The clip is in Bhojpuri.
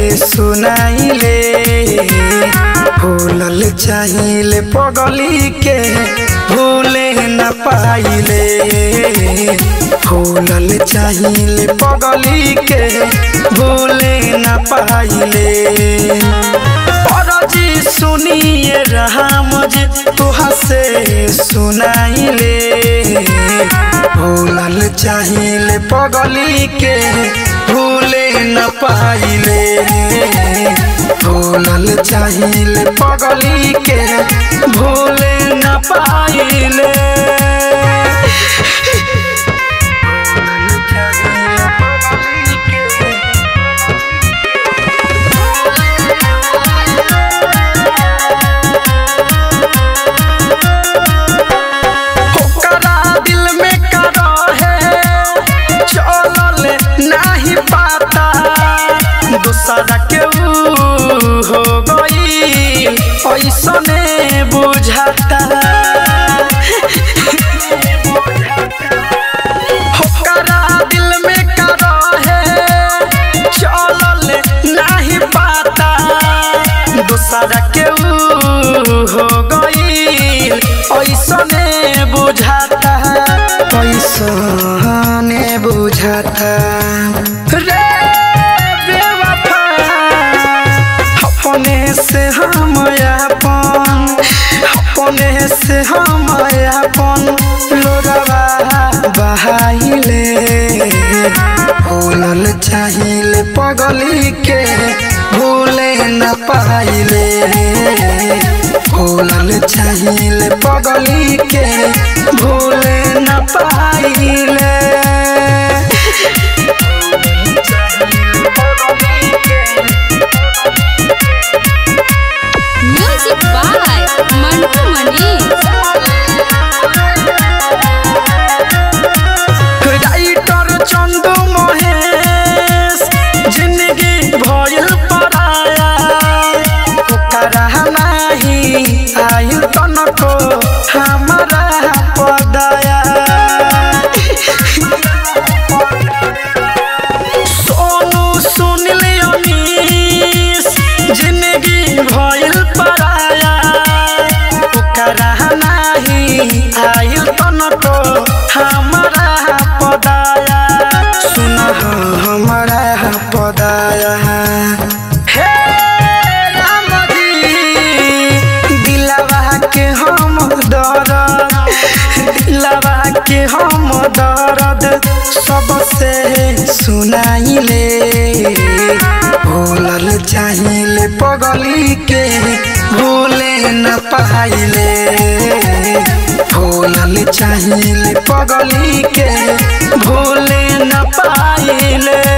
सुनाइले भूलल चाहिए पगली के भूले न पाइले भूलल चाहिए पगली के भूले न पाइले परजी सुनिए राम जी तुहा से सुनाइले भूलल चाहिए पगली के भूले न पाइले भूलल चाहिए पगली के भूले न पाइले ओकरा दिल में का रहे चलल नाही पाता दूसरा के ऊ हो गई ऐसने बुझाता ओकरा दिल में का रहे चलल नाही पाता दूसरा के ऊ हो गई ऐसने बुझाता ऐसने बुझाता रे बेवफा अपने से हम अपन अपने से हम अपन लोरवा बहाइले भूलल चाहिए पगली के भूले न पाइले भूलल चाहिए पगली के भूले न पाइले music by Mantu Manish writer Chandu Mahesh जिंदगी भइल पराया ओकरा नाही आयु तनको हमारा पदाया सोनू सुनिल अनीस जिंदगी भइल पराया ओकरा नाही आयु तनको हमारा पदाया सुन हमारा पदाया हे राम जी दिलवा के हम दर्द दिलवा के हम दर्द सबसे सुनाइले भूलल चाहिए पगली के भूले न पाइले भूलल चाहिए पगली के भूले न पाइले